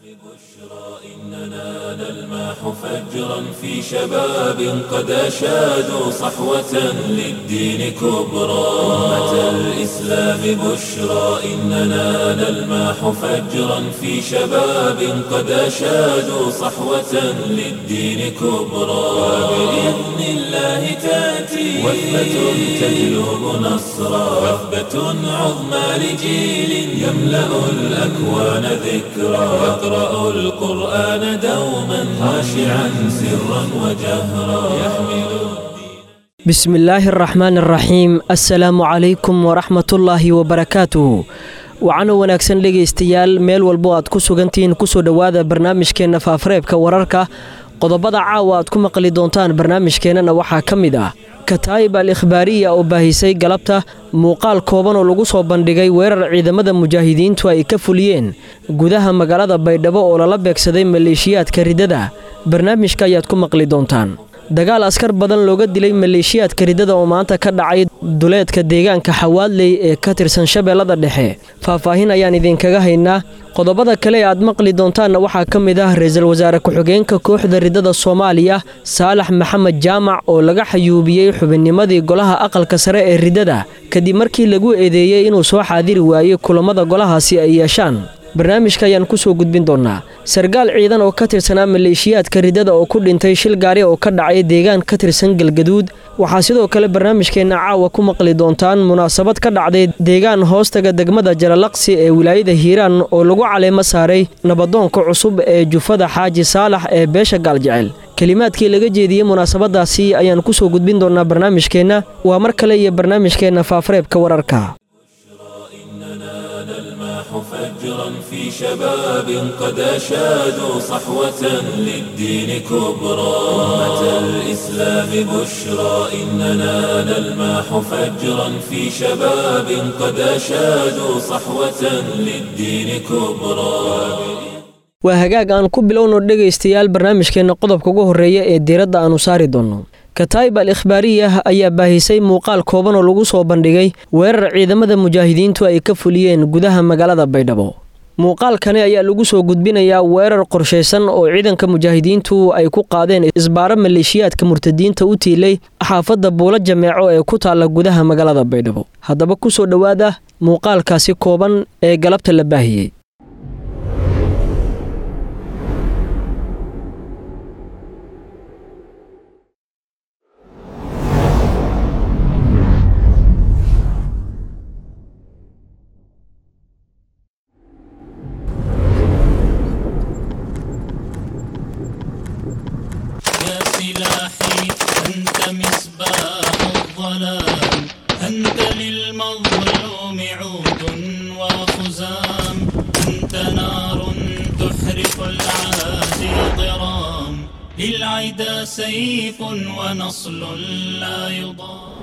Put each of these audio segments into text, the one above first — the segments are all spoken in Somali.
إننا نلمح فجرا في شباب قد أشادوا صحوة للدين كبرى أمة الإسلام بشرى إننا نلمح فجرا في شباب قد أشادوا صحوة للدين كبرى وبإذن الله تأتي وثبة تجلب نصرا وثبة عظمى لجيل يملأ الأكوان ذكرى يقرأ القرآن دوما خاشعا سرا وجهرا يحمل بسم الله الرحمن الرحيم assalaamu calaykum waraxmatullaahi wabarakaatuhu waxaana wanaagsan dhegaystayaal meel walbo aad ku sugantihiin kusoo dhowaada barnaamijkeenna faafareebka wararka qodobada caawa aad ku maqli doontaan barnaamijkeennana waxaa ka mid ah kataa'ib al ikhbaariya oo baahisay galabta muuqaal kooban oo lagu soo bandhigay weerar ciidamada mujaahidiintu ay ka fuliyeen gudaha magaalada baydhabo oo lala beegsaday maleeshiyaadka riddada barnaamijka ayaad ku maqli doontaan dagaal askar badan looga dilay maleeshiyaadka riddada oo maanta ka dhacay duleedka deegaanka xawaadley ee ka tirsan shabeellada dhexe faahfaahin ayaan idinkaga haynaa qodobada kale ee aad maqli doontaanna waxaa ka mid ah ra-iisul wasaare ku-xigeenka kooxda riddada soomaaliya saalax maxamed jaamac oo laga xayuubiyey xubinnimadii golaha aqalka sare ee riddada kadib markii lagu eedeeyey inuu soo xaadiri waayey kulammada golahaasi ay yeeshaan barnaamijka ayaan ku soo gudbin doonnaa sarkaal ciidan oo ka tirsanaa maleeshiyaadka riddada oo ku dhintay shil gaari oo ka dhacay deegaan ka tirsan galgaduud waxaa sidoo kale barnaamijkeenna caawa ku maqli doontaan munaasabad ka dhacday deegaan hoostaga degmada jalalaqsi ee wilaayada hiiraan oo lagu caleemo saaray nabadoonka cusub ee jufada xaaji saalax ee beesha gaaljecel kelimaadkii laga jeediyey munaasabadaasi ayaan ku soo gudbin doonnaa barnaamijkeenna waa mar kale iyo barnaamijkeenna faafareebka wararka فجرا في شباب قد أشادوا صحوة للدين كبرى أمة الإسلام بشرى إننا نلمح فجرا في شباب قد أشادوا صحوة للدين كبرى waa hagaag aan ku bilowno dhegaystayaal barnaamijkeenna qodobka ugu horreeya ee diiradda aanu saari doonno kataa'ib al ikhbaariyah ayaa baahisay muuqaal kooban oo lagu soo bandhigay weerar ciidamada mujaahidiintu ay ka fuliyeen gudaha magaalada baydhabo muuqaalkani ayaa lagu soo gudbinayaa weerar qorshaysan oo ciidanka mujaahidiintu ay ku qaadeen isbaaro maleeshiyaadka murtadiinta u tiilay xaafadda buulo jameeco ee ku taalla gudaha magaalada baydhabo haddaba ku soo dhowaada muuqaalkaasi kooban ee galabta la baahiyey سلاحي أنت مصباح الظلام أنت للمظلوم عود وخزام أنت نار تحرق العادي ضرام للعدا سيف ونصل لا يضام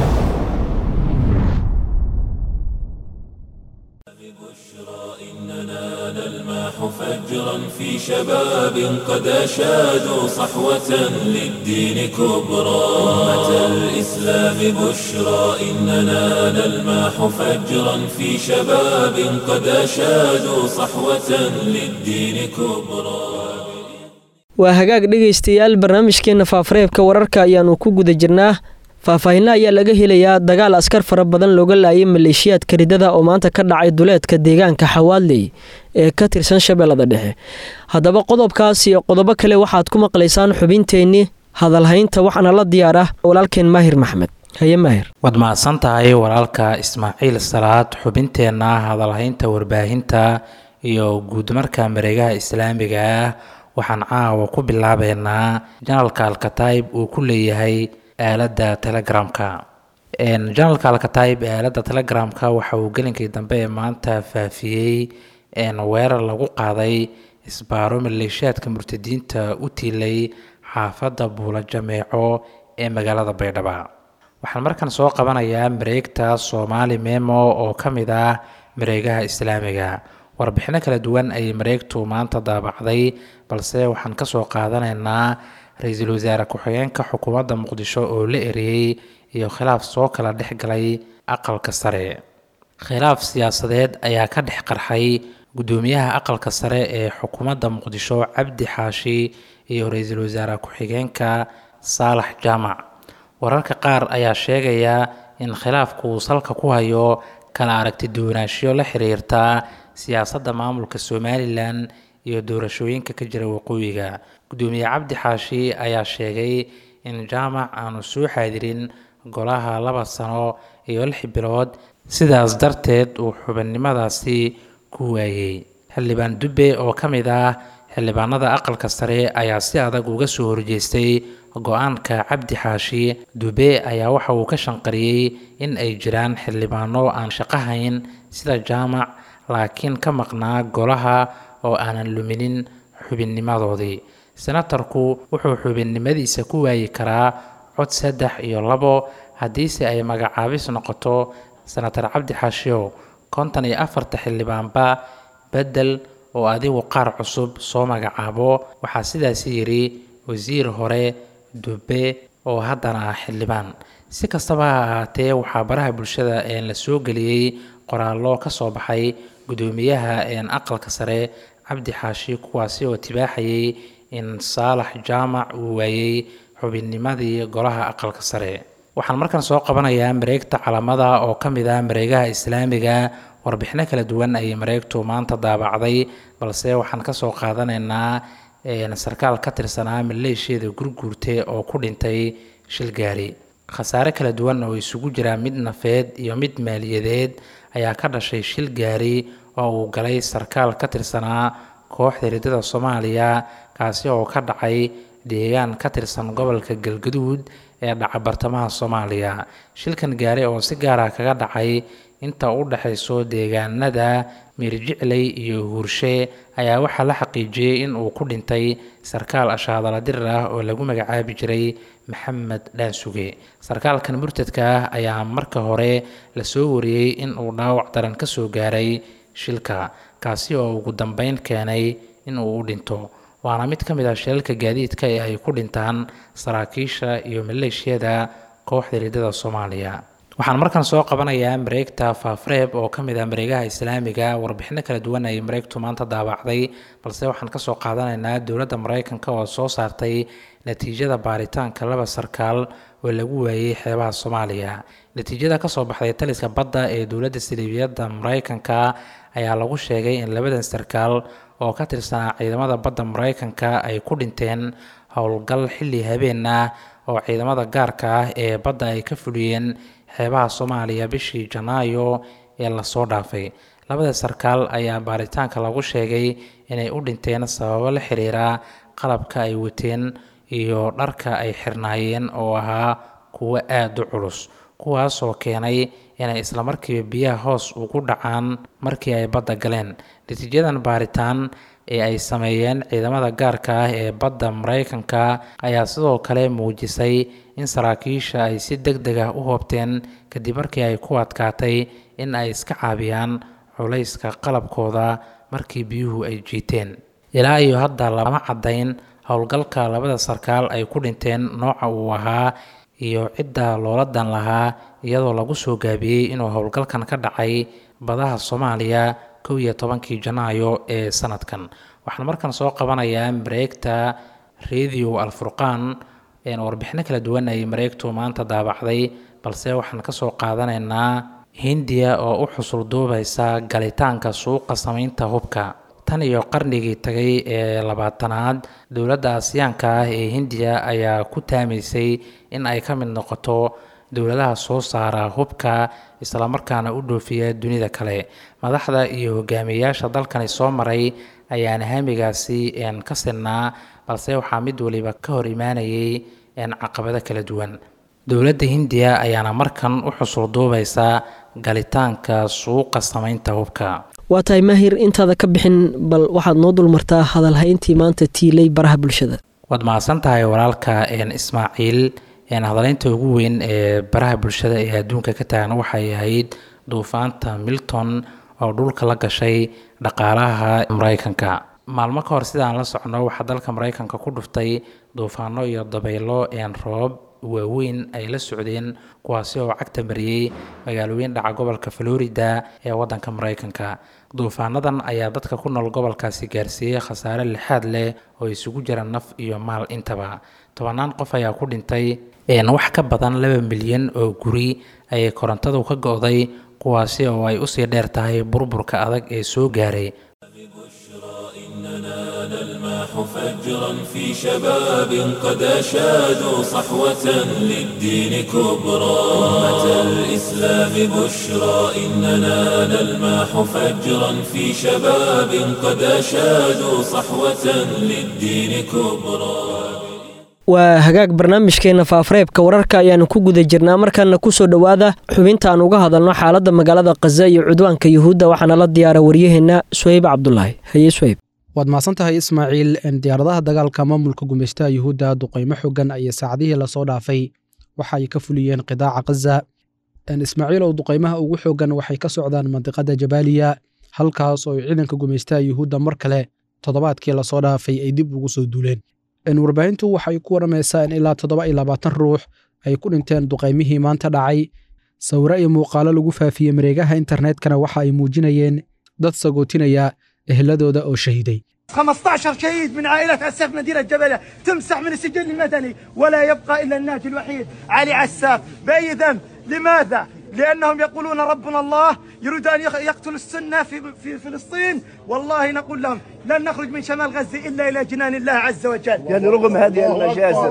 إننا نلمح فجرا في شباب قد أشادوا صحوة للدين كبرى أمة الإسلام بشرى إننا نلمح فجرا في شباب قد أشادوا صحوة للدين كبرى waa hagaag dhegaystayaal barnaamijkeenna faafareebka wararka ayaannu ku guda jirnaa faahfaahinna ayaa laga helayaa dagaal askar fara badan looga laayay maleeshiyaadka riddada oo maanta ka dhacay duleedka deegaanka xawaadley ee ka tirsan shabeellada dhexe haddaba qodobkaas iyo qodobo kale waxaad ku maqlaysaan xubinteennii hadalhaynta waxaana la diyaar ah walaalkeen maahir maxmed haye maahir waad mahadsan tahay walaalka ismaaciil salaad xubinteenna hadalhaynta warbaahinta iyo guudmarka mareegaha islaamiga ah waxaan caawa ku bilaabeynaa janalka alkataib uu ku leeyahay aaladda telegramka janalka alkataib ee aaladda telegramka waxa uu gelinkii dambe ee maanta faafiyey weerar lagu qaaday isbaaro maleeshiyaadka murtadiinta u tiilay xaafadda buula jameeco ee magaalada baydhaba waxaan markan soo qabanayaa mareegta soomaali memo oo ka mid ah mareegaha islaamiga warbixino kala duwan ayay mareegtu maanta daabacday balse waxaan kasoo qaadanaynaa ra-iisul wasaare ku-xigeenka xukuumadda muqdisho oo la eriyey iyo khilaaf soo kala dhex galay aqalka sare khilaaf siyaasadeed ayaa ka dhex qarxay gudoomiyaha aqalka sare ee xukuumadda muqdisho cabdi xaashi iyo ra-iisul wasaare ku-xigeenka saalax jaamac wararka qaar ayaa sheegaya in khilaafku uu salka ku hayo kala aragti duwanaanshiyo la xiriirta siyaasadda maamulka somalilan iyo doorashooyinka ka jira waqooyiga gudoomiye cabdi xaashi ayaa sheegay in jaamac aanu soo xaadirin golaha laba sano iyo lix bilood sidaas darteed uu xubinnimadaasi ku waayey xildhibaan dubbe oo ka mid ah xildhibaanada aqalka sare ayaa si adag uga soo horjeestay go-aanka cabdi xaashi dube ayaa waxa uu ka shanqariyey in ay jiraan xildhibaano aan shaqahayn sida jaamac laakiin ka maqnaa golaha oo aanan luminin xubinnimadoodii senatarku wuxuu xubinnimadiisa ku waayi karaa cod saddex iyo labo haddiise ay magacaabis noqoto senatar cabdi xaashiyow konton iyo afarta xildhibaanba bedel oo adigu qaar cusub soo magacaabo waxaa sidaasi yidhi wasiir hore dube oo haddana ah xildhibaan si kastaba ha ahaatee waxaa baraha bulshada een la soo geliyey qoraallo ka soo baxay gudoomiyaha een aqalka sare cabdi xaashi kuwaasi oo tibaaxayay in saalax jaamac uu waayey xubinnimadii golaha aqalka sare waxaan markan soo qabanayaa mareegta calamada oo ka mid ah mareegaha islaamiga warbixino kala duwan ayay mareegtu maanta daabacday balse waxaan kasoo qaadanaynaa sarkaal ka tirsanaa maleeshiyada gurguurte oo ku dhintay shil gaari khasaare kala duwan oo isugu jira mid nafeed iyo mid maaliyadeed ayaa ka dhashay shil gaari oo uu galay sarkaal ka tirsanaa kooxda riddada soomaaliya kaasi oo ka dhacay deegaan ka tirsan gobolka galgaduud ee dhaca bartamaha soomaaliya shilkan gaari oo si gaara kaga dhacay inta u dhexayso deegaanada miirjicley iyo huurshe ayaa waxaa la xaqiijiyey in uu ku dhintay sarkaal ashaadala dirir ah oo lagu magacaabi jiray maxamed dhaansuge sarkaalkan murtadka ah ayaa marka hore lasoo wariyey in uu dhaawac daran ka soo gaaray shilka kaasi oo ugu dambeyn keenay in uu u dhinto waana mid ka mid ah shilalka gaadiidka ee ay ku dhintaan saraakiisha iyo maleeshiyada kooxda riddada soomaaliya waxaan markan soo qabanayaa mareegta faafreeb oo ka mid ah mareegaha islaamiga warbixino kala duwan ay mareegtu maanta daabacday balse waxaan kasoo qaadanaynaa dowladda mareykanka oo soo saartay natiijada baaritaanka laba sarkaal oo lagu waayey xeebaha soomaaliya natiijada kasoo baxday taliska badda ee dowladda siliibiyadda mareykanka ayaa lagu sheegay in labadan sarkaal oo ka tirsanaa ciidamada badda mareykanka ay ku dhinteen howlgal xilli habeen ah oo ciidamada gaarka ah ee badda ay ka fuliyeen xeebaha soomaaliya bishii janaayo ee lasoo dhaafay labada sarkaal ayaa baaritaanka lagu sheegay inay u dhinteen sababo la xiriira qalabka ay wateen iyo dharka ay xirnaayeen oo ahaa kuwo aada u culus kuwaas oo keenay inay islamarkiiba biyaha hoos ugu dhacaan markii ay badda galeen natiijadan baaritaan ee ay sameeyeen ciidamada gaarka ah ee badda mareykanka ayaa sidoo kale muujisay in saraakiisha ay si deg deg ah u hoobteen kadib markii ay ku adkaatay in ay iska caabiyaan culayska qalabkooda markii biyuhu ay jiiteen ilaa iyo hadda lama caddayn howlgalka labada sarkaal ay ku dhinteen nooca uu ahaa iyo cidda loola dan lahaa iyadoo lagu soo gaabiyey inuu howlgalkan ka dhacay badaha soomaaliya kow iyo tobankii janaayo ee sanadkan waxaan markan soo qabanayaa mareegta radio alfurqaan warbixino kala duwan ay mareegtu maanta daabacday balse waxaan kasoo qaadanaynaa hindiya oo u xusul duubaysa galitaanka suuqa samaynta hubka tan iyo qarnigii tagay ee labaatanaad dowladda asiyaanka ah ee hindiya ayaa ku taamaysay in ay ka mid noqoto dowladaha soo saara hubka islamarkaana u dhoofiya dunida kale madaxda iyo hogaamiyeyaasha dalkani soo maray ayaana hamigaasi ka sinaa balse waxaa mid waliba ka hor imaanayay caqabado kala duwan dowladda hindiya ayaana markan u xusul duubaysa galitaanka suuqa samaynta hubka waa tahay maahir intaada ka bixin bal waxaad noo dulmartaa hadalhayntii maanta tiilay baraha bulshada waad mahadsan tahay walaalka ismaaciil hadaleynta ugu weyn ee baraha bulshada ee adduunka ka taagan waxay ahayd duufaanta milton oo dhulka la gashay dhaqaalaha mareykanka maalmo ka hor sidaan la socno waxaa dalka mareykanka ku dhuftay duufaano iyo dabaylo roob waaweyn ay la socdeen kuwaasi oo cagta mariyey magaalooyin dhaca gobolka florida ee waddanka maraykanka duufaanadan ayaa dadka ku nool gobolkaasi gaarsiiyey khasaare lixaad leh oo isugu jira naf iyo maal intaba tobanaan qof ayaa ku dhintay wax ka badan laba milyan oo guri ayay korontadu ka go-day kuwaasi oo ay usii dheer tahay burburka adag ee soo gaaray فجرا في شباب قد أشادوا صحوة للدين كبرى أمة الإسلام بشرى إننا نلماح فجرا في شباب قد أشادوا صحوة للدين كبرى waa hagaag barnaamijkeena faafareebka wararka ayaanu ku guda jirnaa markaana kusoo dhowaada xubinta aan uga hadalno xaaladda magaalada khaza iyo cudwaanka yuhuudda waxaana la diyaara waryaheenna suhayb cabdulaahi haye suhayb waad mahadsan tahay ismaaciil diyaaradaha dagaalka maamulka gumeystaha yuhuudda duqaymo xogan ayay saacadihii lasoo dhaafay waxa ay ka fuliyeen qidaaca khaza ismaaciil oo duqaymaha ugu xogan waxay ka socdaan mandiqada jabaaliya halkaas oo ciidanka gumeystaha yuhuudda mar kale toddobaadkii lasoo dhaafay ay dib ugu soo duuleen warbaahintu waxay ku waramaysaa in ilaa toddoba iyo labaatan ruux ay ku dhinteen duqaymihii maanta dhacay sawiro iyo muuqaalo lagu faafiyey mareegaha internetkana waxa ay muujinayeen dad sagootinaya ehladooda oo shahiiday 15 شهيد من عائلة عساف مدينة جبلة تمسح من السجل المدني ولا يبقى إلا الناجي الوحيد علي عساف بأي ذنب لماذا؟ لأنهم يقولون ربنا الله يريد أن يقتل السنة في, في فلسطين والله نقول لهم لن نخرج من شمال غزة إلا إلى جنان الله عز وجل يعني رغم هذه المجازر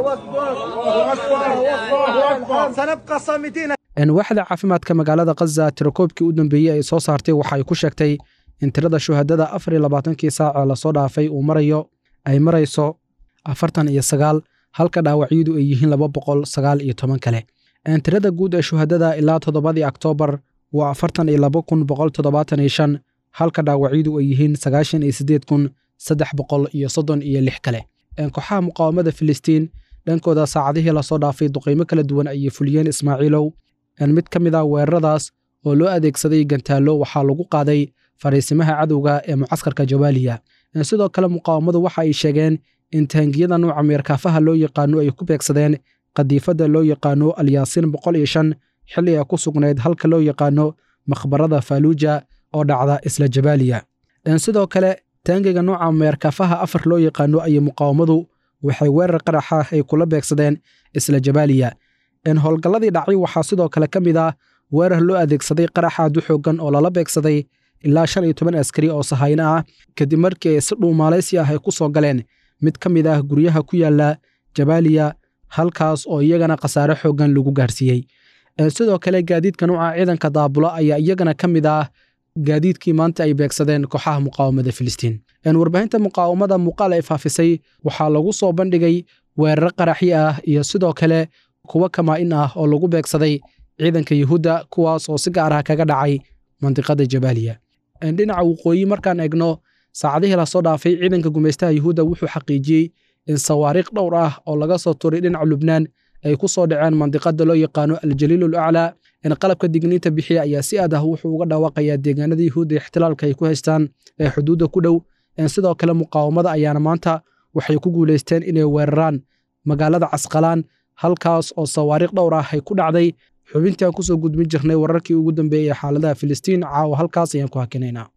سنبقى صامدين waaxda caafimaadka magaalada khaza tirakoobkii u dambeeyey ay soo saartay waxa ay ku sheegtay in tirada shuhadada afar iyo labaatankii saaca lasoo dhaafay uu marayo ay marayso afartan iyo sagaal halka dhaawacyadu ay yihiin laba boqol sagaal iyo toban kale tirada guud ee shuhadada ilaa toddobadii oktoobar waa afartan iyo laba kun boqol toddobaatan iyo shan halka dhaawacyadu ay yihiin sagaashan iyo siddeed kun saddex boqol iyo soddon iyo lix kale kooxaha muqaawamada filistiin dhankooda saacadihii lasoo dhaafay duqaymo kala duwan ayay fuliyeen ismaaciilow mid ka mid ah weeraradaas oo loo adeegsaday gantaallo waxaa lagu qaaday fariisimaha cadowga ee mucaskarka jawaaliya sidoo kale muqaawamadu waxa ay sheegeen in taangiyada nuuca meerkaafaha loo yaqaano ay ku beegsadeen qadiifadda loo yaqaano alyaasiin boqol iyo shan xilli ay ku sugnayd halka loo yaqaano makhbarada faaluuja oo dhacda isla jabaaliya sidoo kale taangiga nuuca meerkaafaha afar loo yaqaano ayay muqaawamadu waxay weerar qaraxa ay kula beegsadeen isla jabaaliya howlgalladii dhacay waxaa sidoo kale ka mid ah weerar loo adeegsaday qaraxa adu xoogan oo lala beegsaday ilaa shan iyo toban askari oo sahayno ah kadib markii ay si dhuumaalaysi ah ay ku soo galeen mid ka mid ah guryaha ku yaala jabaaliya halkaas oo iyagana khasaare xoogan lagu gaarsiiyey sidoo kale gaadiidka nuuca ciidanka daabulo ayaa iyagana ka mid ah gaadiidkii maanta ay beegsadeen kooxaha muqaawamada filistiin warbaahinta muqaawamada muuqaal ay faafisay waxaa lagu soo bandhigay weeraro qaraxyo ah iyo sidoo kale kuwo kamaa-in ah oo lagu beegsaday ciidanka yuhuudda kuwaas oo si gaar ah kaga dhacay mandiqada jabaaliya dhinaca waqooyi markaan egno saacadihii lasoo dhaafay ciidanka gumeystaha yuhuudda wuxuu xaqiijiyey in sawaariikh dhowr ah oo laga soo turay dhinaca lubnaan ay ku soo dhaceen mandiqada loo yaqaano aljaliil ul aclaa in qalabka digniinta bixiya ayaa si aad ah wuxuu uga dhawaaqayaa deegaanada yuhuudda ixtilaalka ay ku haystaan ee xuduudda ku dhow sidoo kale muqaawamada ayaana maanta waxay ku guulaysteen inay weeraraan magaalada casqalaan halkaas oo sawaariikh dhowr ah ay ku dhacday xubintii aan kusoo gudbin jirnay wararkii ugu dambeeyey ee xaaladaha filistiin caawa halkaas ayaan ku hakinaynaa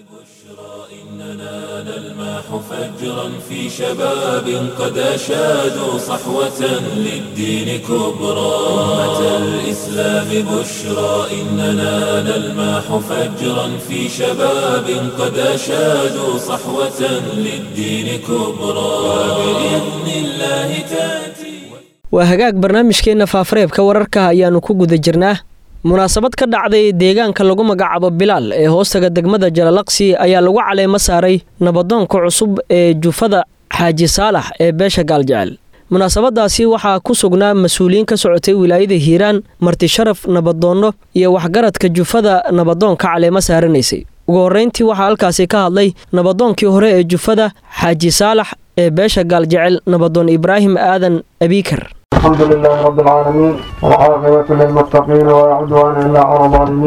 نلماح فجرا في شباب قد أشادوا صحوة للدين كبرى أمة الإسلام بشرى إننا نلماح فجرا في شباب قد أشادوا صحوة للدين كبرى وبإذن الله تأتي waa hagaag barnaamijkeenna faafareebka wararka ayaannu ku guda jirnaa munaasabad ka dhacday deegaanka lagu magacaabo bilaal ee hoostaga degmada jalalaqsi ayaa lagu caleemo saaray nabadoonka cusub ee jufada xaaji saalax ee beesha gaaljecel munaasabadaasi waxaa ku sugnaa mas-uuliyiin ka socotay wilaayada hiiraan marti sharaf nabadoonno iyo waxgaradka jufada nabadoonka caleemo saaranaysay ugu horrayntii waxaa halkaasi ka hadlay nabadoonkii hore ee jufada xaaji saalax ee beesha gaaljecel nabadoon ibraahim aadan abiikar الحمد لله رب العالمين والعاقبة للمتقين ولا عدوان إلا على الظالمين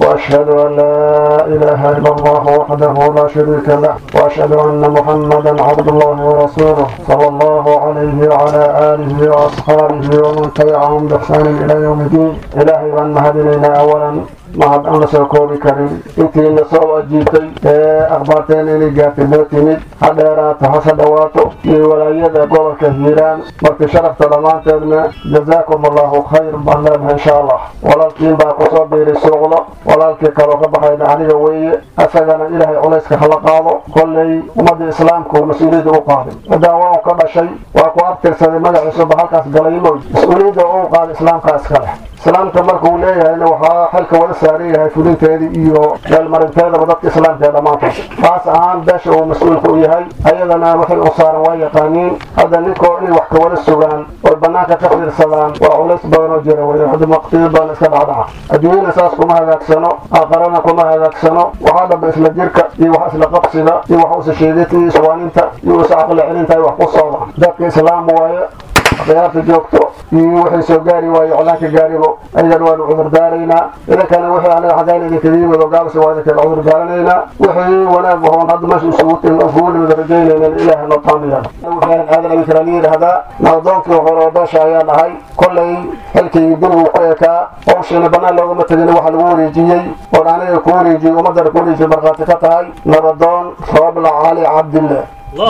وأشهد أن لا إله إلا الله وحده لا شريك له وأشهد أن محمدا عبد الله ورسوله صلى الله عليه وعلى آله وأصحابه ومن تبعهم بإحسان إلى يوم الدين إلهي وأن مهدنا أولا mahad aan la soo koobi karin intiina soo ajiibtay ee akhbaarteen inay gaartay noo timid ha dheeraato hase dhawaato iyo walaayada gobolka hiiraan markii sharafta dhammaanteedna jazaakum allahu khayr baan leenahay insha allah walaalkiin baa kusoo biiray suuqda walaalkii kaloo ka baxayna aniga weeye asagana ilaahay culayska hala qaado kolley ummadda islaamku mas-uuliyadda u qaaday ciddaa waa u ka dhashay waa ku abtirsaday magaciisuba halkaas galay moy mas-uuliyadda uu qaaday islaamkaa iska leh islaamka markuu leeyahayna waxaa xilka wada saaran yahay fulinteedii iyo meelmarinteedaba dadka islaamka ee dhammaantood taas ahaan beesha uu mas-uulka u yahay ayadana waxay u saaran waa yaqaaniin hadda ninkoo inay wax ka wada sugaan oy bannaanka ka fiirsadaan waa culays badan oo jira wey hadda maqtiyo badan iska dhacdhaca adduunyana saas kuma hagaagsano aqarana kuma hagaagsano waxaa dhaba isla jirka iyo wax isla qabsiga iyo wax usa sheedinta iyo iswaaninta iyo usa caqli celinta ay wax ku socda dadka islaam waaye khiyaarta joogto iyo wixii soo gaari waayo colaanka gaaribo aydan waanu cudur daaraynaa idankana wixii anaga xaggaan idinkaga yimid oo gaabsi waa idinkala cudur daaranaynaa wixii wanaag ahoon hadda meesha isugu kugu nimid rajaynaynan ilaaha noo taamiya waxaan aadan abi kala yidhaahdaa nabadoonkii hore oo beesha ayaan ahay kollay xilkii gurigu ku ekaa hawshiina bannaan loogama tegin waxa lagu wareejiyey oo aniga ku wareejiyey ummaddana ku wareejiyey markhaati ka tahay nabadoon roobla cali cabdille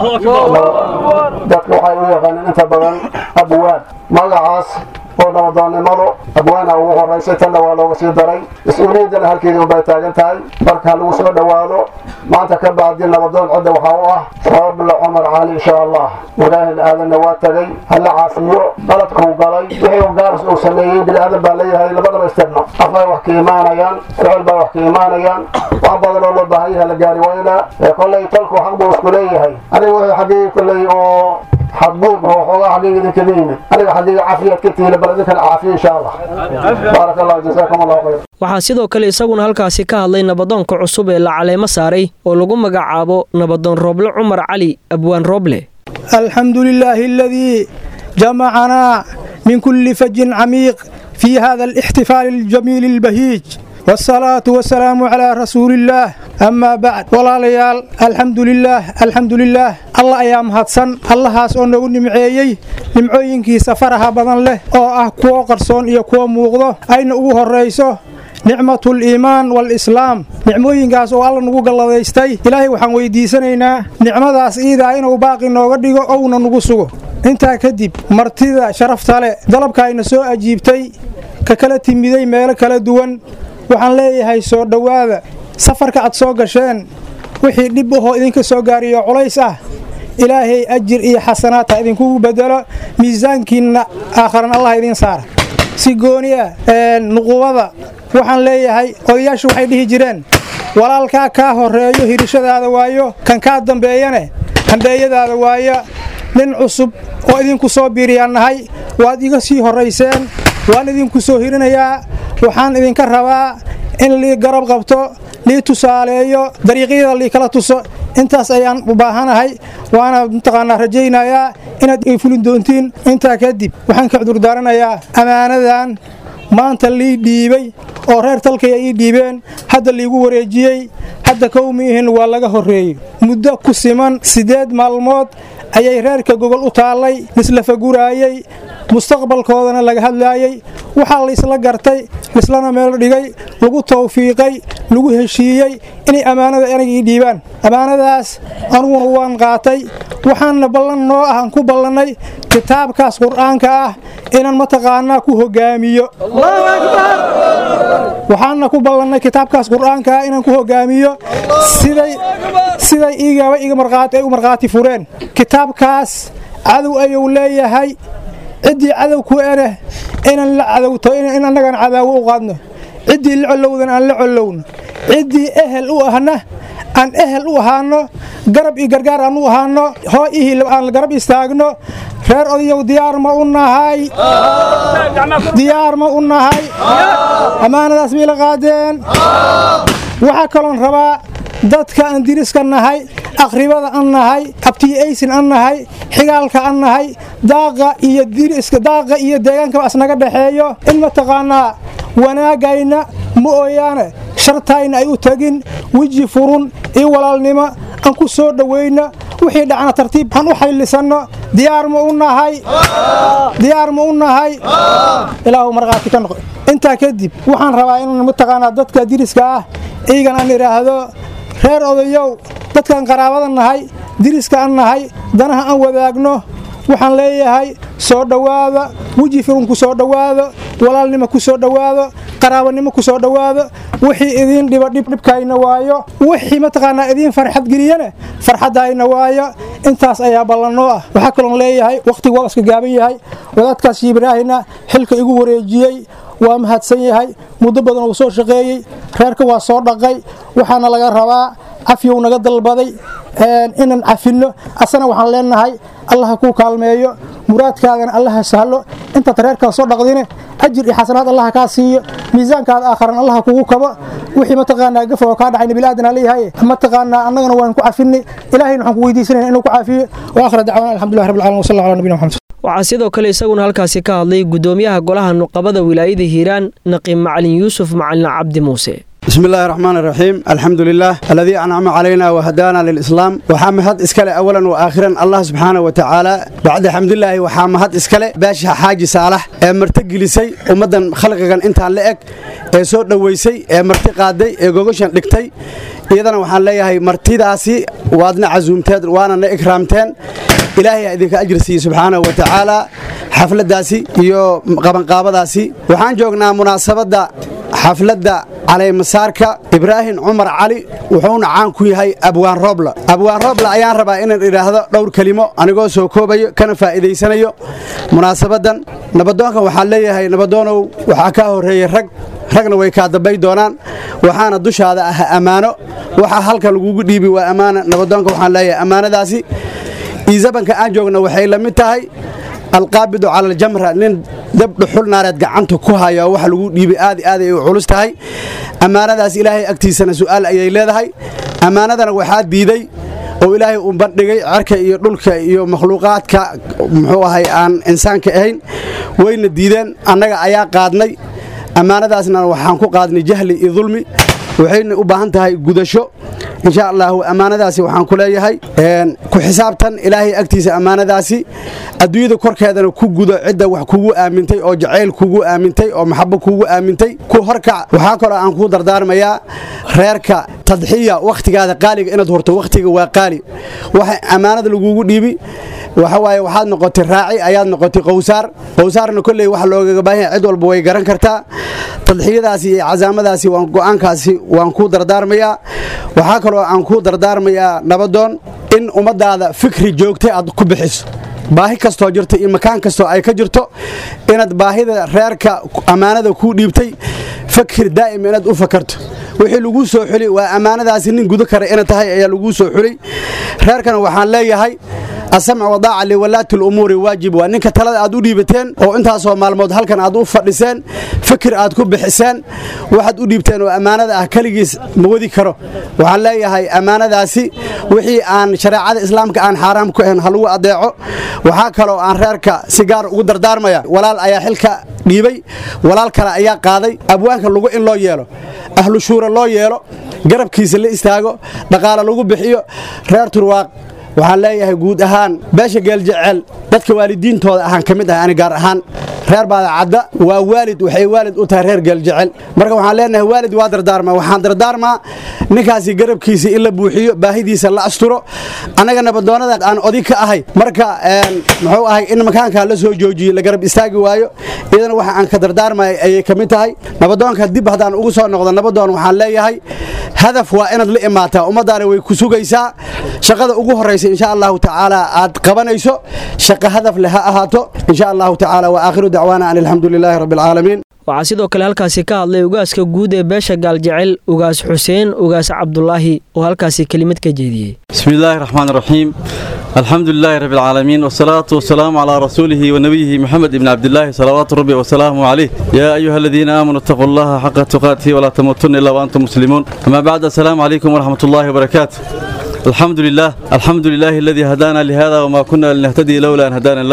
dadka waxay u yaqaaneen inta badan abwaad magacaas oo nabadoonnimadu abwaana ugu horaysay tanna waa looga sii daray mas-uuliyaddana halkeedii unbay taagan tahay marka ha lagu soo dhowaado maanta ka bacdi nabadoon cidda waxaa u ah roobla cumar cali insha allah walaahil aadanna waa tagay hala caafiyo qaladkuu galay wixii u gaaris uu sameeyey bini aadan baa leeyahay labadaba istirno afay wax ka imaanayaan ficil bay wax ka imaanayaan wax badan oo loo baahan yahay la gaari waynaa ee kollay talku xaq buu isku leeyahay aniga wixii xaggii kollay oo xadbuub oo xoogaa xaggayga idinkaga yimid aniga xaggayga caafiyaad ka tiila bal idinkana caafiya insha allah baarak allah jasaakum allahu khayr waxaa sidoo kale isaguna halkaasi ka hadlay nabadoonka cusub ee la caleemo saaray oo lagu magacaabo nabadoon rooble cumar cali abwaan rooble الحمد لله الذي جمعنا من كل فج عميق في هذا الاحتفال الجميل البهيج والصلاة والسلام على رسول الله أما بعد ولا ليال الحمد لله الحمد لله الله أيام هاتسن الله هاس أو نقول نمعيي نمعيين كي سفرها بدن له أو أه كو قرصون إيا كو موغضو أين أوه الرئيسو nicmat liimaan walislaam nicmooyinkaas oo alla nugu galladaystay ilaahay waxaan weydiisanaynaa nicmadaas iidaa inuu baaqi nooga dhigo ouna nugu sugo intaa kadib martida sharafta leh dalabka ayna soo ajiibtay ka kala timiday meelo kala duwan waxaan leeyahay soo dhowaada safarka aad soo gasheen wixii dhib ahoo idinka soo gaariyo culays ah ilaahay ajir iyo xasanaad ha idinkugu bedelo miisaankiinna aakharan allah idiin saara si gooni ah nuqubada waxaan leeyahay odayaashu waxay dhihi jireen walaalkaa kaa horeeyo hirishadaada waayo kan kaa dambeeyane hambeeyadaada waayo nin cusub oo idinku soo biiriyaan nahay waad iga sii horayseen waan idinku soo hirinayaa waxaan idinka rabaa in lii garab qabto lii tusaaleeyo dariiqyada lii kala tuso intaas ayaan u baahanahay waana mataqaanaa rajaynayaa inaad ay fulin doontiin intaa kadib waxaan ka cudurdaaranayaa ammaanadan maanta lii dhiibay oo reer talkaya ii dhiibeen hadda liigu wareejiyey hadda kowmiihin waa laga horreeyey muddo ku siman siddeed maalmood ayay reerka gogol u taallay lisla faguraayey mustaqbalkoodana laga hadlaayey waxaa laysla gartay lislana meel dhigay lagu tawfiiqay lagu heshiiyey inay ammaanada anaga ii dhiibaan ammaanadaas aniguna waan qaatay waxaana ballan noo ah aan ku ballannay kitaabkaas qur'aanka ah inaan mataqaanaa ku hogaamiyo waxaana ku ballannay kitaabkaas qur'aanka ah inaan ku hogaamiyo siday siday igaba iga marqaati ay u markhaati fureen kitaabkaas cadow ayuu leeyahay ciddii cadow ku eneh inaan la cadowto in annagaan cadaawo u qaadno ciddii la collowdan aan la collowno ciddii ehel u ahna aan ehel u ahaano garab iyo gargaar aan u ahaano hoo ihii aan garab istaagno reer odayow diyaar ma u nahay diyaar ma u nahay ammaanadaas miyla qaadeen waxaa kaloon rabaa dadka aan diriska nahay akhribada an nahay abtiyaysin an nahay xigaalka an nahay daaqa iyo diriska daaqa iyo deegaankaba asnaga dhexeeyo in mataqaanaa wanaagayna ma ooyaane shartayna ay u tagin weji furun iyo walaalnimo aan ku soo dhowayno wixii dhacna tartiib aan u xaylisanno diyaar ma u nahay diyaar ma u nahay ilaahu markhaati ka noqo intaa kadib waxaan rabaa inaan mataqaanaa dadka diriska ah iyagan aan idhaahdo reer odayow dadkaan qaraabada nahay diriska aan nahay danaha aan wadaagno waxaan leeyahay soo dhowaada weji firun ku soo dhowaado walaalnimo ku soo dhowaado qaraabanimo ku soo dhowaado wixii idiin dhiba dhibdhibkayna waayo wixii mataqaanaa idiin farxad geliyana farxaddayna waayo intaas ayaa ballanoo ah waxaa kaloon leeyahay wakhtigu waa iska gaaban yahay wadaadkaas ibraahina xilka igu wareejiyey waa mahadsan yahay muddo badan uu soo shaqeeyey reerka waa soo dhaqay waxaana laga rabaa cafyow naga dalbaday inaan cafinno asana waxaan leenahay allaha kuu kaalmeeyo muraadkaagana allaha sahlo intaad reerkaas soo dhaqdine ajir iyo xasanaad allaha kaa siiyo miisaankaada aakharan allaha kugu kabo wixii mataqaanaa gafa oo kaa dhacayna bilaadan leeyahay mataqaanaa annagana waan ku cafinay ilaahayna waxaan ku weydiisanayna inuu ku caafiyo wa aakhira dacwaana alxamdulillahi rabbil caalamiin wa sallallahu ala nabiyina muhammad waxaa sidoo kale isaguna halkaasi ka hadlay gudoomiyaha golaha nuqabada wilaayada hiiraan naqiib macalin yuusuf macalin cabdi muuse بسم الله الرحمن الرحيم الحمد لله الذي أنعم علينا وهدانا للإسلام وحامهد إسكالي أولا وآخرا الله سبحانه وتعالى بعد حمد الله وحامهد إسكالي باشا حاجي صالح مرتق لسي ومدن خلقا انت لأك سود نويسي مرتقادي غوغوشان لكتي iyadana waxaan leeyahay martidaasi waadna casuumteed waanana ikraamteen ilaahay idinka ajir siiye subxaanahu wa tacaala xafladdaasi iyo qabanqaabadaasi waxaan joognaa munaasabadda xafladda calaymasaarka ibraahim cumar cali wuxuuna caan ku yahay abwaan roobla abwaan roobla ayaan rabaa inaan idhaahdo dhowr kelimo anigoo soo koobayo kana faa'iidaysanayo munaasabaddan nabadoonkan waxaan leeyahay nabadoonow waxaa kaa horreeyey rag ragna way kaa dambay doonaan waxaana dushaada ah ammaano waxaa halka lagugu dhiibi waa ammaana nabadoonka waxaan leeyahay ammaanadaasi iisabanka aan joogna waxay la mid tahay alqaabidu cala aljamra nin dab dhuxul naareed gacanta ku haya waxa lagu dhiibay aad aad ay u culus tahay ammaanadaas ilaahay agtiisana su'aal ayay leedahay ammaanadana waxaa diiday oo ilaahay uu bandhigay cerka iyo dhulka iyo makhluuqaadka muxuu ahay aan insaanka ahayn wayna diideen annaga ayaa qaadnay ammaanadaasna waxaan ku qaadnay jahli iyo dulmi waxayna u baahan tahay gudasho insha allahu ammaanadaasi waxaan ku leeyahay ku xisaabtan ilaahay agtiisa ammaanadaasi adduunyada korkeedana ku gudo cidda wax kugu aamintay oo jacayl kugu aamintay oo maxabo kugu aamintay ku horkac waxaa kaloo aan kuu dardaarmayaa reerka tadxiya wakhtigaada qaaliga inaad horto wakhtiga waa qaali waxa ammaanada lagugu dhiibi waxa waaye waxaad noqotay raaci ayaad noqotay qowsaar qowsaarna kolley waxa loogaga baahan yahay cid walba way garan kartaa tadxiyadaasi iyo casaamadaasi waan go'aankaasi waan kuu dardaarmayaa waxaa kaloo aan kuu dardaarmayaa nabadoon in ummaddaada fikri joogtay aad ku bixiso baahi kastoo jirta iyo makaan kastoo ay ka jirto inaad baahida reerka ammaanada kuu dhiibtay fakir daa'ima inaad u fakarto wixii laguu soo xuli waa ammaanadaasi nin gudo kara ina tahay ayaa laguu soo xulay reerkana waxaan leeyahay asamc wadaaca liwalaati lumuuri waajib waa ninka talada aad u dhiibateen oo intaasoo maalmood halkan aad u fadhiseen fikir aad ku bixiseen waxaad u dhiibteen oo ammaanada ah keligiis ma wadi karo waxaan leeyahay ammaanadaasi wixii aan shareecada islaamka aan xaaraam ku ahayn ha lagu adeeco waxaa kaloo aan reerka si gaar ugu dardaarmaya walaal ayaa xilka dhiibay walaal kale ayaa qaaday abwaanka lagu in loo yeelo ahlu shuura loo yeelo garabkiisa la istaago dhaqaale lagu bixiyo reer turwaaq waxaan leeyahay guud ahaan beesha geeljecel dadka waalidiintooda ahaan ka mid ah ani gaar ahaan reer baadacadda waa waalid waxay waalid u tahay reer geeljecel marka waxaan leenahay waalid waa dardaarmaa waxaan dardaarmaa ninkaasi garabkiisa in la buuxiyo baahidiisa la asturo annaga nabadoonada aan odig ka ahay marka muxuu ahay in makaankaa la soo joojiyo la garab istaagi waayo iyadana waxa aan ka dardaarmaya ayay ka mid tahay nabadoonka dib haddaan ugu soo noqdo nabadoon waxaan leeyahay hadaf waa inaad la imaataa ummaddaana way ku sugaysaa shaqada ugu horraysa insha allahu tacaala aad qabanayso shaqo hadaf leh ha ahaato insha allahu tacaala wa aakhiru dacwaana an alxamdu lilaahi rabbi alcaalamiin waxaa sidoo kale halkaasi ka hadlay ugaaska guud ee beesha gaaljecel ugaas xuseen ugaas cabdulaahi oo halkaasi kelimad ka jeediyey بسم الله الرحمن الرحيم الحمد لله رب العالمين والصلاة والسلام على رسوله ونبيه محمد بن عبد الله صلوات ربي وسلامه عليه يا أيها الذين آمنوا اتقوا الله حق تقاته ولا تموتن إلا وأنتم مسلمون أما بعد السلام عليكم ورحمة الله وبركاته الحمد لله الحمد لله الذي هدانا لهذا وما كنا لنهتدي لولا أن هدانا الله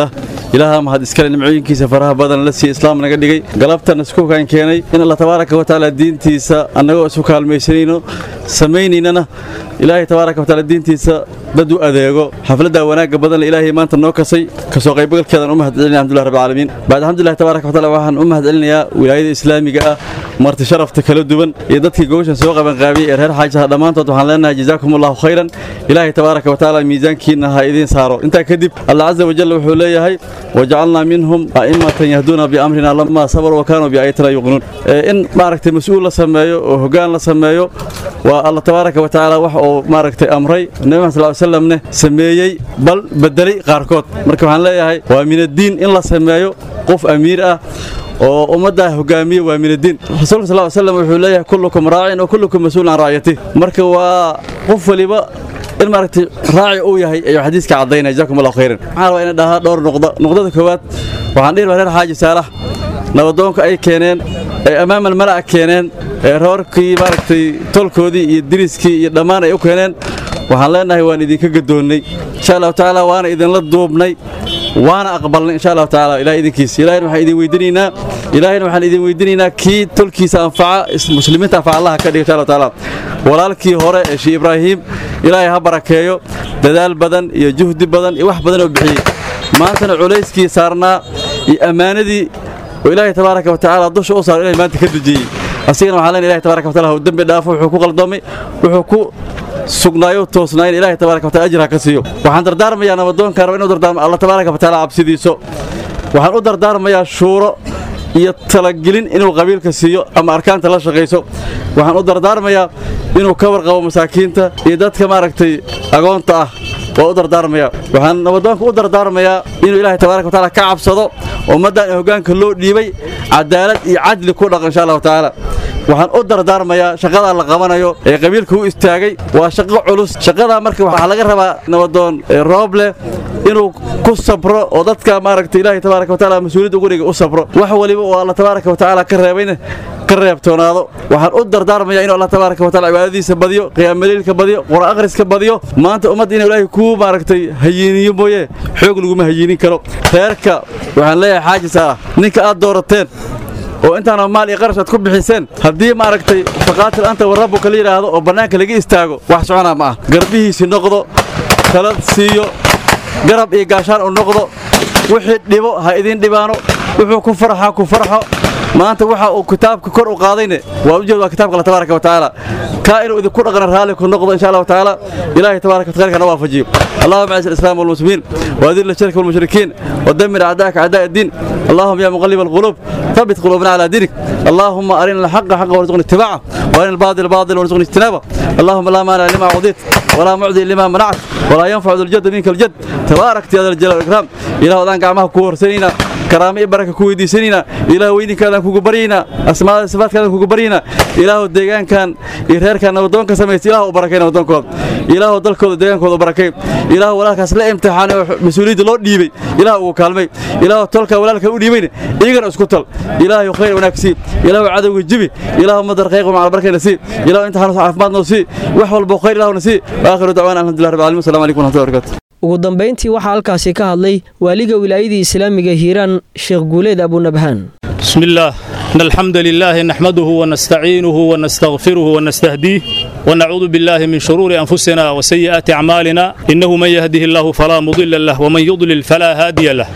ilaaha mahad iskale nimcooyinkiisa faraha badan la siiya islaam naga dhigay galabtana iskukaan keenay in alla tabaaraka wa tacaala diintiisa annagoo isu kaalmaysanayno samaynaynana ilaahay tabaaraka wa tacaala diintiisa dad u adeego xafladda wanaagga badan ilaahay maanta noo kasay kasoo qaybgalkeedan u mahad celinaya alxamdulilah rabbil caalamiin bacd alxamdulilah tabaaraka wa tacaala waxaan u mahad celinayaa wilaayada islaamiga ah marti sharafta kala duwan iyo dadkii gogoshan soo qabanqaabiyey ee reer xaajaha dhammaantood waxaan leenahay jazaakum allahu khayran ilaahay tabaaraka wa tacaala miisaankiina ha idiin saaro intaa kadib allah caza wajal wuxuu leeyahay wajacalnaa minhum a'immatan yahduuna biamrina lamaa sabaruu wa kaanuu biaayatina yuqnuun in maaragtay mas-uul la sameeyo oo hoggaan la sameeyo waa allah tabaaraka wa tacaala wax uu maaragtay amray nabi maxamed sal slamne sameeyey bal bedelay qaarkood marka waxaan leeyahay waa min addiin in la sameeyo qof amiir ah oo ummaddaa hogaamiye waa min addiin rasuulka sal ly slam wuxuu leeyahay kullukum raacin wa kullukum mas-uulun can raaciyatih marka waa qof waliba in maaragtay raaci uu yahay ayuu xadiiska caddaynaya jazakum allahu khayran waxaan rabaa inay dhahaa dhowr nuqdo nuqdada koowaad waxaan dhihi lahaa reer xaaji saalax nabadoonka ay keeneen ay amaamal mala'a keeneen ee roorkii maaragtay tolkoodii iyo diriskii iyo dhammaan ay u keeneen waxaan leenahay waan idinka gadoonnay insha allahu tacaala waana idinla duubnay waana aqbalnay insha allahu tacaala ilahay idinkiisa ilahayna waxaan idin weydinaynaa ilaahayna waxaan idin weydinaynaa kii tolkiisa anfaca muslimiinta anfaca allaha ka dhiga insha allahu tacaala walaalkii hore ee shii ibraahiim ilaahay ha barakeeyo dadaal badan iyo juhdi badan iyo wax badan oo bixiyey maantana culayskii saarnaa iyo ammaanadii oo ilaahay tabaaraka wa tacaala dusha u saaro ilahay maanta ka dejiyey asigana waxaan leenahay ilahay tabaaraka wa taala hau dembi dhaafo wuxuu ku qaldoomay wuxuu ku sugnaayo toosnaayn ilaahay tabaaraka wa taala ajir ha ka siiyo waxaan dardaarmayaa nabadoonka raba inuu dardaarmo allah tabaaraka wa taala cabsidiiso waxaan u dardaarmayaa shuuro iyo talagelin inuu qabiilka siiyo ama arkaanta la shaqayso waxaan u dardaarmayaa inuu ka warqabo masaakiinta iyo dadka maaragtay agoonta ah waa u dardaarmayaa waxaan nabadoonka u dardaarmayaa inuu ilaahay tabaaraka wa taala ka cabsado ummaddan ee hoggaanka loo dhiibay cadaalad iyo cadli ku dhaqan insha allahu tacaala waxaan u dardaarmayaa shaqadaa la qabanayo ee qabiilka u istaagay waa shaqo culus shaqadaa marka waxaa laga rabaa nabadoon rooble inuu ku sabro oo dadka maaragtay ilaahay tabaaraka wa taala mas-uuliyadda ugu dhiga u sabro wax waliba oo alla tabaaraka wa tacaala ka reebayna ka reebtoonaado waxaan u dardaarmayaa inuu allah tabaaraka wa taala cibaadadiisa badiyo qiyaamaliilka badiyo qur'aan akhriska badiyo maanta ummadda inuu ilaahay kuu maaragtay hayiiniyo mooye xoog laguma hayiinin karo reerka waxaan leeyahay xaaji saalax ninka aad doorateen oo intaana maal iyo qarash aad ku bixiseen haddii maaragtay faqaatil anta warabbuka la yidhaahdo oo bannaanka laga istaago wax soconaa ma ah garbihiisi noqdo talad siiyo garab iyo gaashaan u noqdo wixii dhibo ha idin dhibaano wuxuu ku farxa ku farxo maanta waxa uu kitaabka kor u qaadayne waa ujeed waa kitaabka allah tabaaraka wa tacaala kaa inuu idinku dhaqana raalli ku noqdo insha allahu tacaala ilaahay tabaaraka wa taala waafajiyo اللهم اعز الاسلام والمسلمين واذل الشرك والمشركين ودمر اعداءك اعداء الدين اللهم يا مقلب القلوب ثبت قلوبنا على دينك اللهم ارنا الحق حقا وارزقنا اتباعه وارنا الباطل باطلا وارزقنا اجتنابه اللهم لا مانع لما اعطيت ولا معدي لما منعت ولا ينفع ذو الجد منك الجد تبارك يا ذا الجلال والاكرام الى ودان قعمها كورسنينا كرامي بركه كويدي سنينا الى ويني كان كوغو برينا اسماء صفات كان كوغو برينا الى ديغان كان يرير كان ودون كسميت الى بركينا ودون كود الى دلكود ديغان كود بركين ilaahu walaalkaas la imtixaanay oo mas-uuliyadda loo dhiibay ilaah uu kaalmay ilaahu tolka walaalka u dhiibayna iyagana isku tal ilaahu khayr wanaag sii ilaahu cadowga jibi ilaahu madar qayqo macal barkayna sii ilaahu imtixaan caafimaad noo sii wax walba khayr ilaahuna sii waakhiru dacwaana alxamdulilah rabbil alamin assalamu calaykum waraxmatullahi wabarakatu ugu dambayntii waxaa halkaasi ka hadlay waaliga wilaayadii islaamiga hiiraan sheekh guuleed abunabhaan بسم الله إن الحمد لله نحمده ونستعينه ونستغفره ونستهديه ونعوذ بالله من شرور أنفسنا وسيئات أعمالنا إنه من يهده الله فلا مضل له ومن يضلل فلا هادي له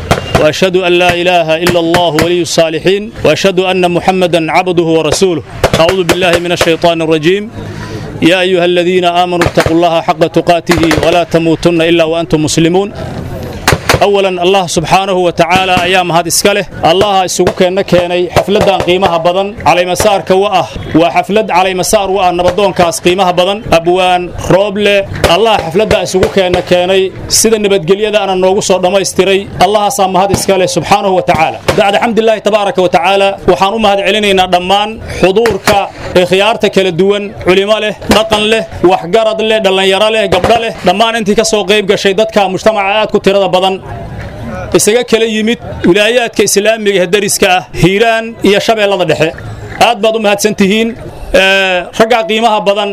وأشهد أن لا إله إلا الله ولي الصالحين وأشهد أن محمدا عبده ورسوله أعوذ بالله من الشيطان الرجيم يا أيها الذين آمنوا اتقوا الله حق تقاته ولا تموتن إلا وأنتم مسلمون أولا الله سبحانه وتعالى أيام هذا إسكاله الله يسوق كأنه كأني حفلة قيمها بدن على مسار كواه وحفلة على مسار واه نبضون كاس قيمها بدن أبوان روبل الله حفلة يسوق كأنه كأني سيد النبت قليا أنا نوجس ما يستري الله سام هذا إسكاله سبحانه وتعالى بعد الحمد لله تبارك وتعالى وحنوم هذا علينا ضمان حضورك خيارتك للدون علماء له رقن له وحجرد له دلنا يرى له قبل له ضمان أنت كسو قيب كشيدتك مجتمعات كتير بدن isaga kala yimid wilaayaadka islaamiga ee dariska ah hiiraan iyo shabeellada dhexe aad baad u mahadsan tihiin raggaa qiimaha badan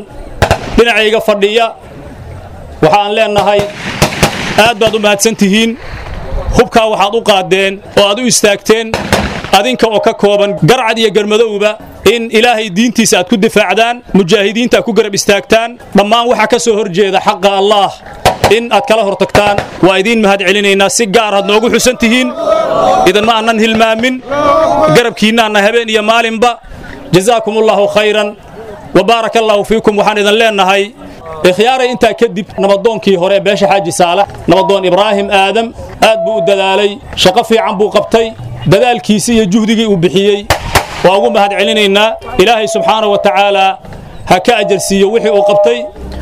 dhinacayga fadhiya waxaan leenahay aad baad u mahadsan tihiin hubkaa waxaad u qaadeen oo aad u istaagteen adinka oo ka kooban garcad iyo garmadowba in ilaahay diintiisa aad ku difaacdaan mujaahidiinta aad ku garab istaagtaan dhammaan waxaa ka soo horjeeda xaqa allaah in aad kala hortagtaan waa idiin mahad celinaynaa si gaar aad noogu xusan tihiin idanma aanan hilmaamin garabkiinnaanna habeen iyo maalinba jazaakum allahu khayran wa baaraka allaahu fiikum waxaan idin leennahay ikhyaaray intaa kadib nabadoonkii hore ee beesha xaaji saalax nabadoon ibraahim aadam aad buu u dadaalay shaqo fiican buu qabtay dadaalkiisii iyo juhdigii uu bixiyey waa ugu mahad celinaynaa ilaahay subxaana wa tacaalaa ha ka ajarsiiyo wixii uu qabtay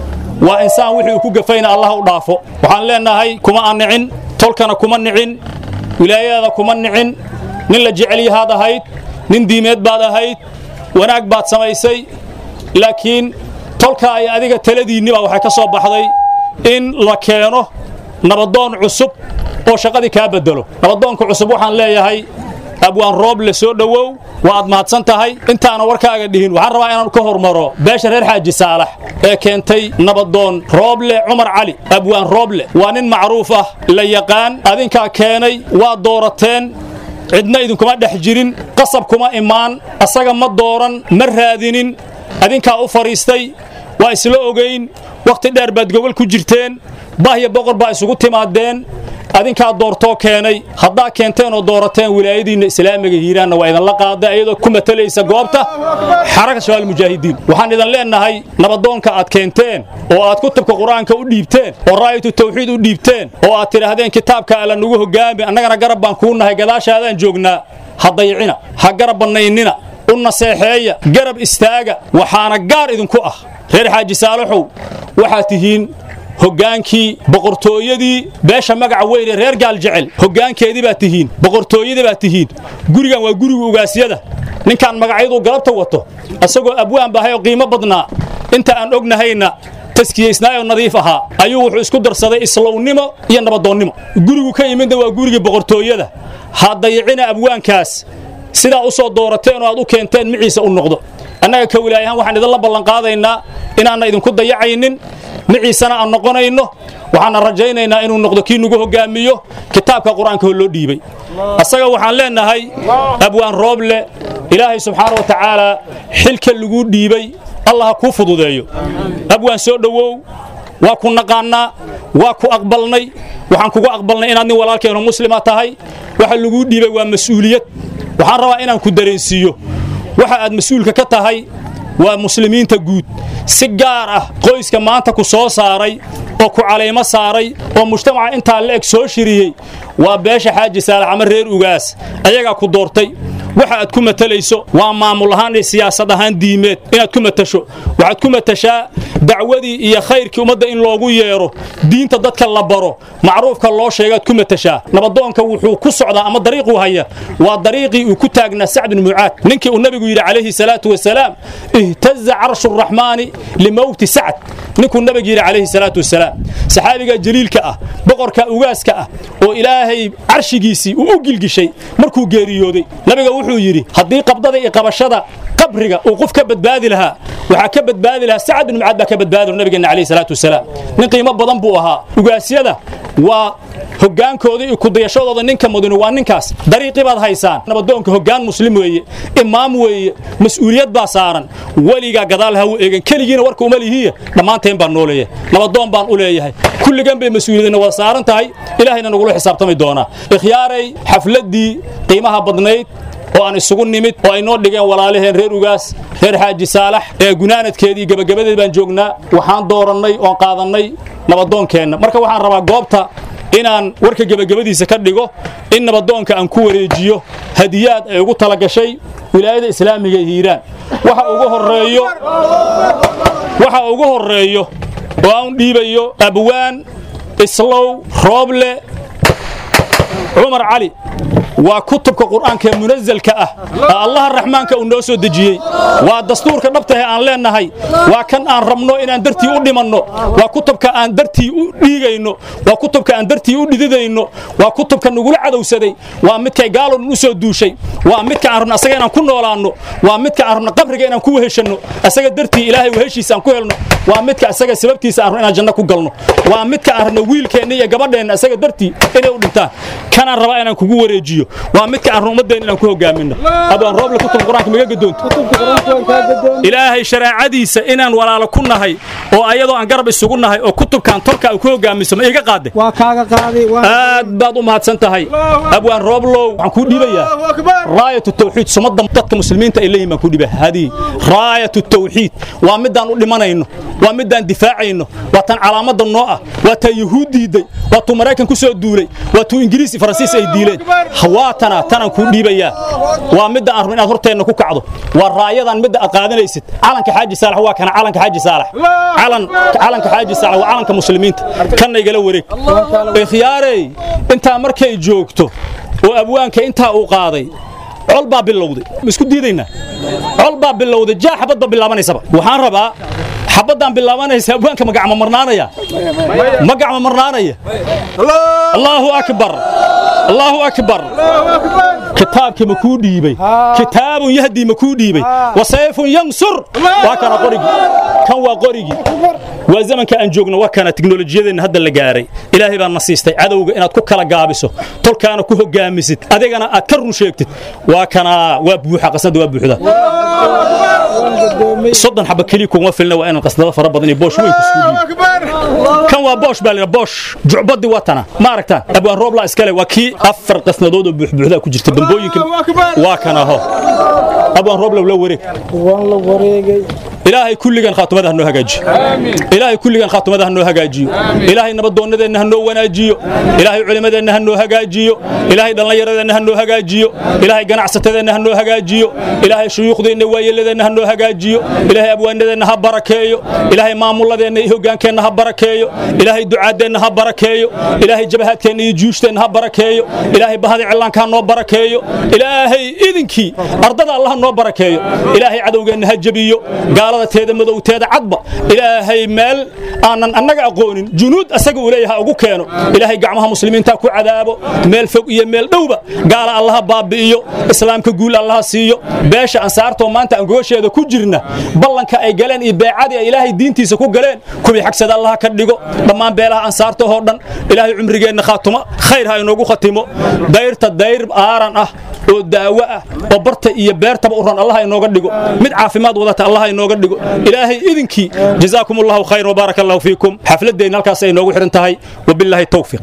waa insaan wixii uu ku gafayna allah u dhaafo waxaan leennahay kuma aan nicin tolkana kuma nicin wilaayada kuma nicin nin la jecel yahaad ahayd nin diimeed baad ahayd wanaag baad samaysay laakiin tolka ay adiga taladiinniba waxay ka soo baxday in la keeno nabadoon cusub oo shaqadii kaa bedelo nabadoonka cusub waxaan leeyahay abwaan roob le soo dhowow waa aad mahadsan tahay intaana warkaaga dhihin waxaan rabaa inaan ka hormaro beesha reer xaaji saalax ee keentay nabadoon rooble cumar cali abwaan rooble waa nin macruuf ah la yaqaan adinkaa keenay waa doorateen cidna idinkuma dhex jirin qasab kuma imaan asaga ma dooran ma raadinin adinkaa u fadhiistay waa isla ogayn wakhti dheer baad gogol ku jirteen bahya boqor baa isugu timaadeen adinkaa doortoo keenay haddaa keenteen oo doorateen wilaayadiinna islaamiga hiiraanna waa idinla qaaday iyadoo ku matalaysa goobta xaraka shabaal mujaahidiin waxaan idin leennahay nabadoonka aad keenteen oo aad kutubka qur-aanka u dhiibteen oo raayatu tawxiid u dhiibteen oo aad tidhaahdeen kitaabka alla nugu hogaami annagana garab baan kuu nahay gadaashaadaan joognaa ha dayicina ha garab bannaynina u naseexeeya garab istaaga waxaana gaar idinku ah reer xaaji saalaxow waxaad tihiin hoggaankii boqortooyadii beesha magaca weyn ee reer gaal jecel hoggaankeedii baad tihiin boqortooyadii baad tihiin gurigan waa guriga ugaasyada ninkaan magacyadu galabta wato asagoo abwaan bahay oo qiimo badnaa inta aan ognahayna taskiyaysnaayoo nadiif ahaa ayuu wuxuu isku darsaday islownimo iyo nabadoonnimo gurigu ka yimidna waa gurigii boqortooyada ha dayicina abwaankaas sidaa u soo doorateen oo aad u keenteen miciisa u noqdo annaga ka wilaayahaan waxaan idinla ballanqaadaynaa inaanna idinku dayacaynin miciisana aan noqonayno waxaana rajaynaynaa inuu noqdo kii nugu hoggaamiyo kitaabka qur-aanka oo loo dhiibay asaga waxaan leennahay abwaan rooble ilaahay subxaana wa tacaalaa xilka laguu dhiibay allah ha kuu fududeeyo abwaan soo dhowow waa ku naqaannaa waa ku aqbalnay waxaan kugu aqbalnay inaad nin walaalkeenu muslima tahay waxa laguu dhiibay waa mas'uuliyad waxaan rabaa inaan ku dareensiiyo waxa aad mas-uulka ka tahay waa muslimiinta guud si gaar ah qoyska maanta ku soo saaray oo ku calaymo saaray oo mujtamaca intaa la eg soo shiriyey waa beesha xaaji saalax ama reer ugaas ayagaa ku doortay waxa aad ku matalayso waa maamul ahaan iyo siyaasad ahaan diimeed inaad ku matasho waxaad ku matashaa dacwadii iyo khayrkii ummadda in loogu yeero diinta dadka la baro macruufka loo sheegaad ku matashaa nabadoonka wuxuu ku socdaa ama dariiquu haya waa dariiqii uu ku taagnaa sacd bin mucaad ninkii uu nabigu yidhi calayhi salaatu wasalaam ihtaza carshu raxmaani limowti sacd ninkuu nabigu yidhi calayhi salaatu wasalaam saxaabiga jaliilka ah boqorka ugaaska ah oo ilaahay carshigiisii uu u gilgishay markuu geeriyooday nabiga wuxuu yidhi haddii qabdada iyo qabashada qabriga uu qof ka badbaadi lahaa waxaa ka badbaadi lahaa sacad bin mucaad baa ka badbaadi nabigeena calayhi salaatu wasalaam nin qiimo badan buu ahaa ugaasyada waa hoggaankooda iyo kudayashadooda ninka mudane waa ninkaas dariiqii baad haysaan nabadoonka hoggaan muslim weeye imaam weeye mas'uuliyad baa saaran weligaa gadaal ha u eegan keligiina warka uma lihiya dhammaanteen baan noo leeyahay nabadoon baan u leeyahay kulligan bay mas-uuliyadna wada saaran tahay ilaahayna nagula xisaabtami doonaa ikhyaaray xafladdii qiimaha badnayd oo aan isugu nimid oo ay noo dhigeen walaalaheen reer ugaas reer xaaji saalax ee gunaanadkeedii gebagabadeed baan joognaa waxaan doorannay oon qaadannay nabadoonkeenna marka waxaan rabaa goobta inaan warka gebagabadiisa ka dhigo in nabadoonka aan ku wareejiyo hadiyaad ay ugu tala gashay wilaayada islaamiga ee hiiraan waxa ugu horeeyo waxa ugu horeeyo oo aan dhiibayo abwaan islow rooble cumar cali waa kutubka qur'aanka ee munazalka ah ee allaha raxmaanka uu noo soo dejiyey waa dastuurka dhabtahe aan leennahay waa kan aan rabno inaan dartii u dhimanno waa kutubka aan dartii u dhiigayno waa kutubka aan dartii u dhididayno waa kutubka nagula cadowsaday waa midkay gaalon u soo duushay waa midka aan rabno asaga inaan ku noolaanno waa midka aan rabno qabriga inaan ku weheshanno asaga dartii ilaahay weheshiisa aan ku helno waa midka asaga sababtiisa aan rabno inaan janno ku galno waa midka aan rabno wiilkeenna iyo gabadheenna asaga dartii inay u dhintaan kanaan rabaa inaan kugu wareejiyo waa midka aan ummadeen inaan ku hogaaminno abaan rooble kutubka qur-aanka maga gadoonto ilaahay shareecadiisa inaan walaalo ku nahay oo ayadoo aan garab isugu nahay oo kutubkan tolka ku hogaamiso ma iga qaade waa kaaga qaaday aad baad u mahadsan tahay abwaan rooblow waxaan kuu dhiibayaa raayatu tawxiid sumadda dadka muslimiinta ay leeyihin baan kuu dhiibaya hadii raayatu tawxiid waa midaan u dhimanayno waa midaan difaacayno waa tan calaamadda noo ah waa taa yuhuud diiday waa tuu maraykan ku soo duulay waa tuu ingiriis iyo faransiis ay diileen waa tana tanaan kuu dhiibayaa waa midda aan rabo inaad horteenna ku kacdo waa raayadan midda aad qaadanaysid calanka xaaji saalax waa kana calanka xaaji saalax calan calanka xaaji saalax waa calanka muslimiinta kana igala wareeg ikhyaarey intaa markay joogto oo abwaanka intaa uu qaaday col baa bilowday ma isku diidaynaa col baa bilowday jaa xabad baa bilaabanaysaba waxaan rabaa xabadaan bilaabanaysa abwaanka magacma marnaanaya magacma marnaanaya allaahu akbar allaahu akbar kitaabkii ma kuu dhiibay kitaabun yahdii ma kuu dhiibay wa sayfun yansur waa kana qorigii kan waa qorigii waa zamanka aan joogno waa kana tiknolojiyadeenna hadda la gaaray ilaahay baa na siistay cadowga inaad ku kala gaabiso tolkaana ku hogaamisid adigana aad ka run sheegtid waa kana waa buuxa qasnada waa buuxda soddon xaba keliya kuma filna waa inaan qasnado fara badan iyo boosh weyn kusuu dhiibo kan waa boosh baa lina boosh jucbadii waa tana ma aragtaan abwaan rooblaa iskale waa kii afar qasnadood oo buuxbuuxdaa ku jirta dambooyinka waa kana ho abwaan rooblow la wareeg waan la wareegay ilaahay kulligan khaatumada ha noo hagaajiyo ilaahay kulligan khaatumada ha noo hagaajiyo ilaahay nabadoonnadeenna ha noo wanaajiyo ilaahay culimmadeenna ha noo hagaajiyo ilaahay dhallinyaradeenna ha noo hagaajiyo ilaahay ganacsatadeenna ha noo hagaajiyo ilaahay shuyuukhdeenna waayeladeenna ha noo hagaajiyo ilaahay abwaanadeenna ha barakeeyo ilaahay maamulladeenna iyo hoggaankeenna ha barakeeyo ilaahay ducaaddeenna ha barakeeyo ilaahay jabahaadkeenna iyo juushteenna ha barakeeyo ilaahay bahada cillaanka ha noo barakeeyo ilaahay idinkii ardada allah ha noo barakeeyo ilaahay cadowgeenna ha jebiyo gaalada teeda madowteeda cadba ilaahay meel aanan annaga aqoonin junuud asaga uu leeyahay ugu keeno ilaahay gacmaha muslimiinta ku cadaabo meel fog iyo meel dhowba gaala allaha baabi'iyo islaamka guul allaha siiyo beesha ansaartoo maanta aan gogosheeda ku jirna ballanka ay galeen iyo beecadii ay ilaahay diintiisa ku galeen kuwii xagsada allaha ka dhigo dhammaan beelaha ansaartahoo dhan ilaahay cumrigeenna khaatuma khayr ha inoogu khatimo dayrta dayr aaran ah oo daawo ah oo barta iyo beertaba u ron allah inooga dhigo mid caafimaad wadata allah inooga dhigo ilaahay idinkii jazaakum allahu khayr wbaaraka allahu fiikum xafladeenna halkaas ay noogu xidhan tahay wabilaahi towfiiq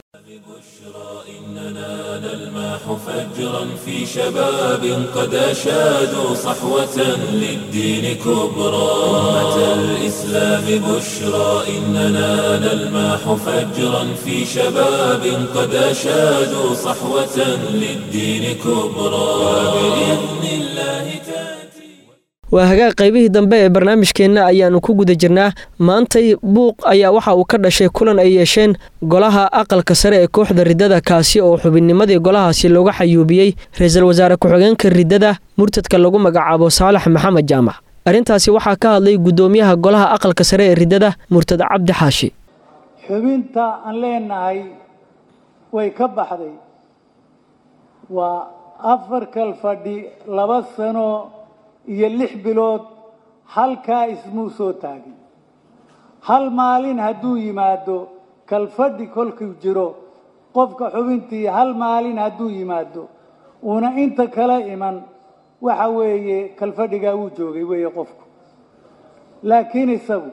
فجرا في شباب قد أشادوا صحوة للدين كبرى أمة الإسلام بشرى إننا نلماح فجرا في شباب قد أشادوا صحوة للدين كبرى وبإذن الله تأتي waa hagaag qaybihii dambe ee barnaamijkeenna ayaannu ku guda jirnaa maantay buuq ayaa waxa uu ka dhashay kulan ay yeesheen golaha aqalka sare ee kooxda riddada kaasi oo xubinnimadii golahaasi looga xayuubiyey ra-iisul wasaare ku-xigeenka riddada murtadka lagu magacaabo saalax maxamed jaamac arrintaasi waxaa ka hadlay guddoomiyaha golaha aqalka sare ee riddada murtad cabdi xaashi xubinta aan leenahay way ka baxday waa afar kal fadhi laba sano iyo lix bilood halkaa ismuu soo taagin hal maalin hadduu yimaado kalfadhi kolkuu jiro qofka xubintii hal maalin hadduu yimaado uuna inta kala iman waxa weeye kalfadhigaa wuu joogay weeye qofku laakiin isagu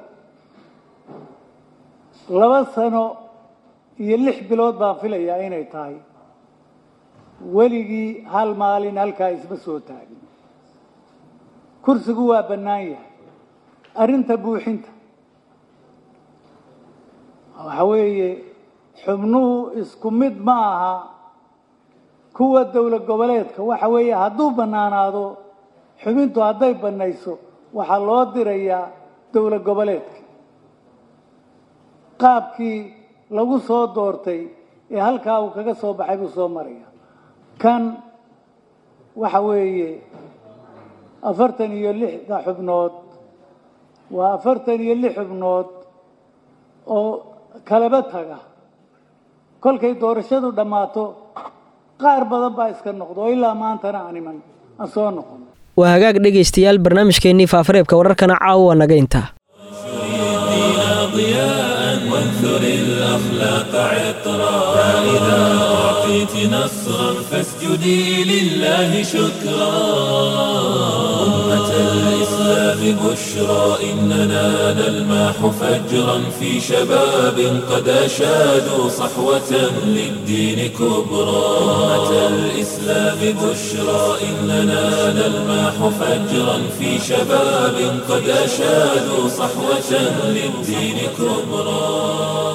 laba sano iyo lix bilood baan filayaa inay tahay weligii hal maalin halkaa isma soo taagin kursigu waa bannaan yahay arrinta buuxinta waxa weeye xubnuhu isku mid ma aha kuwa dowlad goboleedka waxa weeye hadduu bannaanaado xubintu hadday bannayso waxaa loo dirayaa dowlad goboleedka qaabkii lagu soo doortay ee halkaa uu kaga soo baxay buu soo maraya kan waxa weeye afartan iyo lixda xubnood waa afartan iyo lix xubnood oo kalaba taga kolkay doorashadu dhammaato qaar badan baa iska noqdo oo ilaa maantana aan iman aan soo noqon waa hagaag dhegaystayaal barnaamijkeennii faafareebka wararkana caawa naga intaa وانثر الأخلاق عطرا فإذا أعطيت أعطيت نصرا فاسجدي لله شكرا أمة الإسلام بشرى إننا نلماح فجرا في شباب قد أشادوا صحوة للدين كبرى أمة الإسلام بشرى إننا نلماح فجرا في شباب قد أشادوا صحوة للدين كبرى